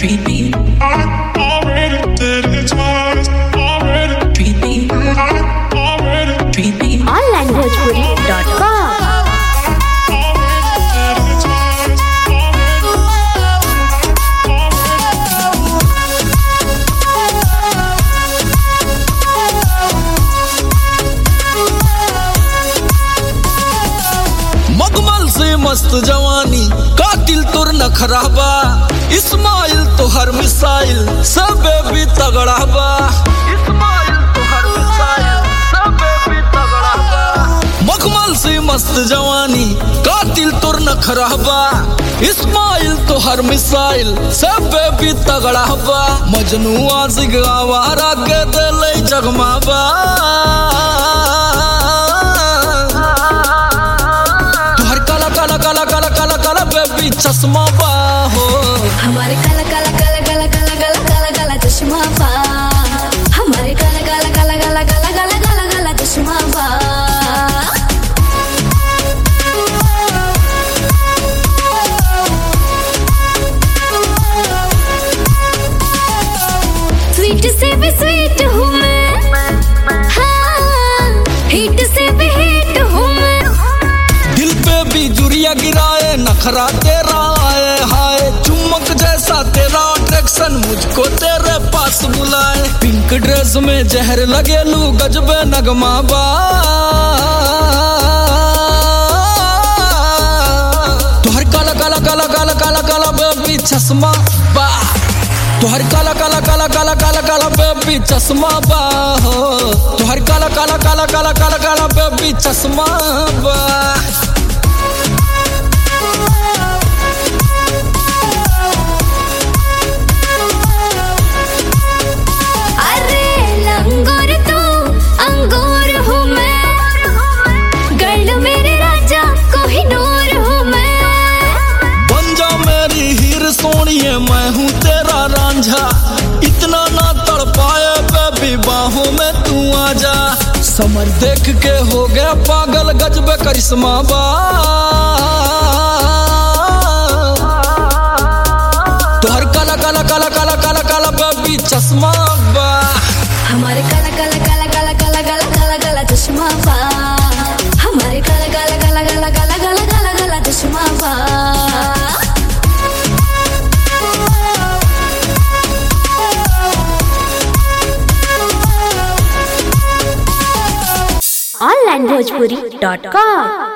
treat me, already did it twice. Already, treat me, already, treat me. onlinebhojpuri.com did it twice. मगमल से मस्त जवानी कातिल तुर न खराबा इस्माइल तो हर मिसाइल सब भी तगड़ा बा इस्माइल तो हर मिसाइल सब भी तगड़ा बा मगमल से मस्त जवानी कातिल तुर न खराबा इस्माइल तो हर मिसाइल सब भी तगड़ा बा मजनू आजिग आवारा के दिल जगमाबा तुहर काला काला काला काला काला काला बेबी चश्मा बा हो हमारे काला काला काला काला काला काला काला काला चश्मा बा हमारे काला काला काला काला काला काला काला काला चश्मा बा स्वीट से भी स्वीट हूँ मैं हाँ हिट से भी हिट हूँ मैं दिल पे भी जुरिया गिराए नखरा तेरा आए हाय चुम्बक जैसा तेरा अट्रैक्शन मुझको तेरे पास बुलाए पिंक ड्रेस में जहर लगे लू गजबे नगमा बा तुहर काला काला काला काला काला काला बेबी चश्मा बा तुहर काला काला काला काला काला काला बेबी चश्मा बा हो तुहर काला काला काला काला काला काला बेबी चश्मा बा अरे लंगोर तू अंगूर हूँ मैं गर्ल मेरे राजा कोहिनूर हूँ मैं बन जा मेरी हीर सोनिए मैं हूँ तेरा रांझा इतना ना तड़ पाए बेबी बाहों में तू आ जा समर देख के हो गया पागल गजबे करिश्मा बा तोहर काला काला काला काला काला काला बेबी चश्मा बा हमारे काला काला काला काला काला काला काला काला चश्मा बा हमारे काला काला काला काला काला काला काला काला चश्मा बा onlinebhojpuri.com